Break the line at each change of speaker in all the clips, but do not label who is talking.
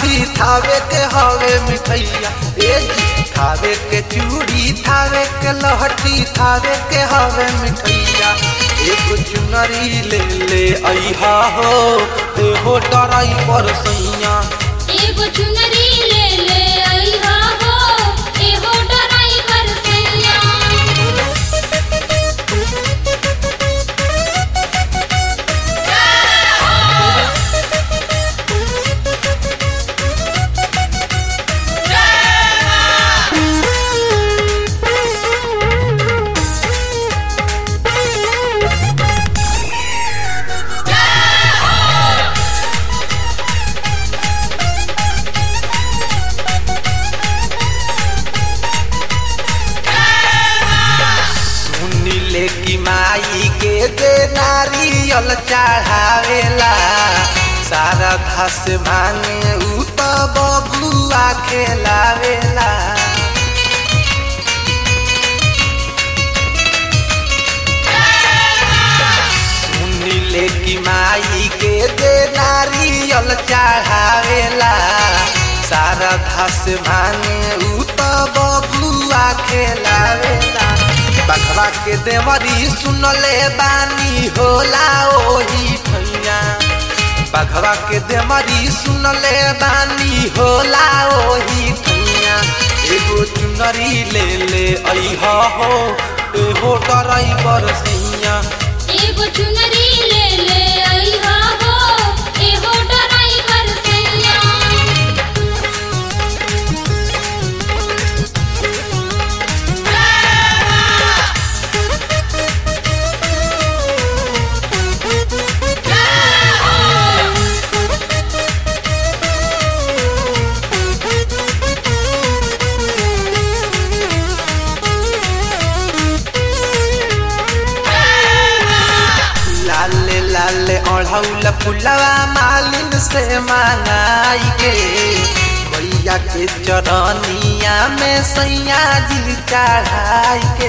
लहठी थावे के हवे मिठैया ए जी थावे के चूड़ी थावे के लहठी थावे के हवे मिठैया एगो चुनरी ले ले अइहा हो एहो डराई पर सैया
एगो चुनरी ले ले अइहा हो एहो डराई पर सैया
सुनी ले की माई के दे नारियल चढ़ावेला सारा घास भांगे उ तो बबुआ खेलावेला सुनी ले की माई के दे नारियल चढ़ावेला सारा घास भांगे उ तो बबुआ खेलावेला बखरा के देवरी सुनले बानी होला ओही ठैया बखरा के देवरी सुनले बानी होला ओही ठैया एगो चुनरी ले ले अइहा हो एहो डराई बर सैया
एगो चुनरी ले ले अइहा हो एहो डराई पर सैया
लाले लाले ओढ़ौल फुलवा मालिन से मांगाई के मैया के चरनिया में सैया जी चढ़ाई के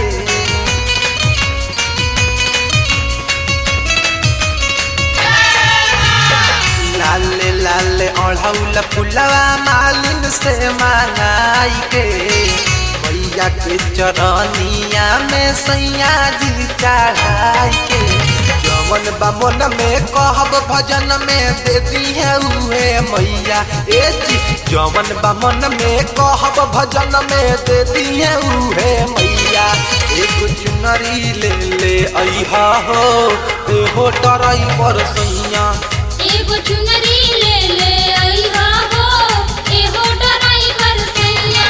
लाले लाले ओढ़ौल फुलवा मालिन से मांगाई के मैया के चरनिया में सैया जी चढ़ाई के जवन बा मन में कहब भजन में दे दी है उहे मैया ए जी जवन बा मन में कहब भजन में दे दी है उहे मैया एगो चुनरी ले ले अइहा हो एहो डराई पर सैया
एगो चुनरी ले ले अइहा हो एहो डराई पर सैया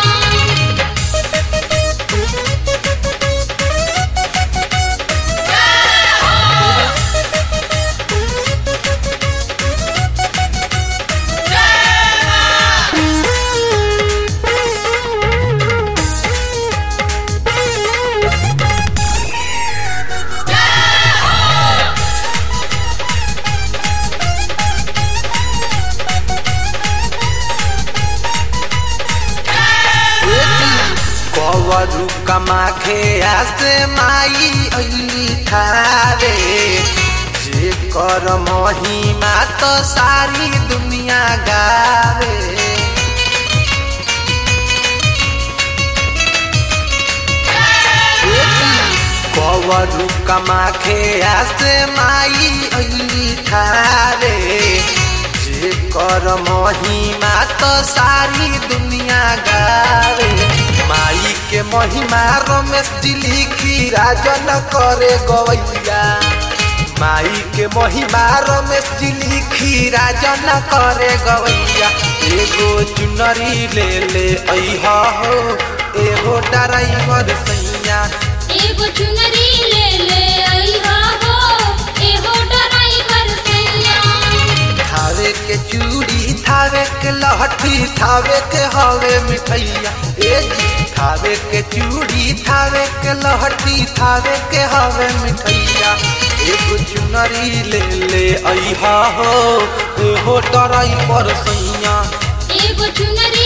कवरू कमा खे आसे माई अली थारे जे कर महिमा तो सारी दुनिया गावे कवरू कमा खे आसे माई अली थारे जे कर महिमा तो सारी दुनिया गावे माई के महिमा रमेश जी लिखी राजन करे गवैया माई के महिमा रमेश जी लिखी राजन करे गवैया एगो चुनरी ले ले अइहा हो एगो डराइवर सैया
एगो चुनरी ले ले अइहा हो एहो डराई पर सैया
थावे के चूड़ी थावे के लहठी थावे के हवे मिठैया ए जी थावे के चूड़ी थावे के लहठी थावे के हवे मिठैया एगो चुनरी ले ले अइहा हो एहो डराई पर सैया
एगो चुनरी